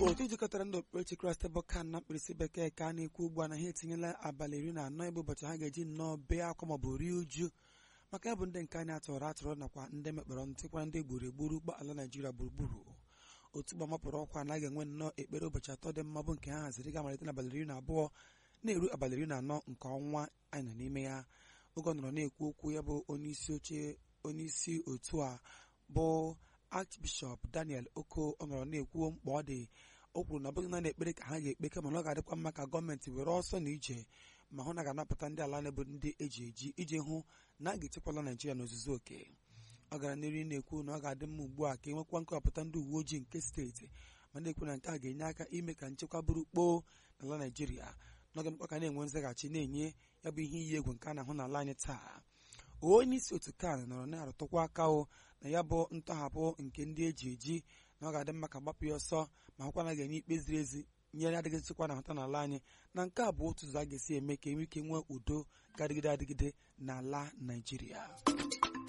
otu jikọtara ndị okpukperechi kraịst bụ kan na mkpirisi bekee ka a na-ekwu ugbu a na ha etinyela abalị iri na anọ ebe ụbọchị ha ga-eji nnọọ bee akwa maọbụ rie uju maka ya bụ ndị nke anyị atụrụ atụrụ nakwa ndị mekpọrọ ntịkwa ndị gburu egburu ụgbọ ala naijiria gburugburu otu gbamapụrụ ọkwa anaghị enwe nnọọ ekpere ụbọchị atọ dị mma bụ nke ha haziri ga-amalite n'abalị iri na abụọ na-eru abalị iri na anọ nke ọnwa anyị nọ n'ime ya oge ọ nọrọ na-ekwu okwu ya bụ onyeisi oche onyeisi otu a bụ archbishọp daniel oko ọ nọrọ na-ekwu mkpa ọ dị o kwuru na ọ bụghị naanị ekpere ka ha ga-ekpe kama na ọ ga-adịkwa mma ka gọọmenti were ọsọ na ije ma hụ na ga-anapụta ndị ala na-ebu ndị eji eji iji hụ na a ga-echekwala naijiria n'ozuzu oke ọ gara n'ihu na-ekwu na ọ ga-adị mma ugbu a ka e nwekwa nkọwapụta ndị uwe ojii nke steeti ma na-ekwu na nke a ga-enye aka ime ka nchekwa bụrụ kpoo n'ala naijiria n'oge mkpa ka na-enwe nzaghachi na-enye ya bụ ihe iyi egwu nke a na-ahụ n'ala anyị taa onye isi otu kan nọrọ na-arụtụkwa aka o na ya bụ ntọhapụ nke ndị eji eji na ọ ga-adị mma ka gbapụ ya ọsọ ma hụkwa na ga-enye ikpe ziri ezi nyere adịghị nchekwa na nhụta n'ala anyị na nke a bụ otu ụzọ a ga-esi eme ka enwe ike nwee udo ga-adịgide adịgide n'ala naijiria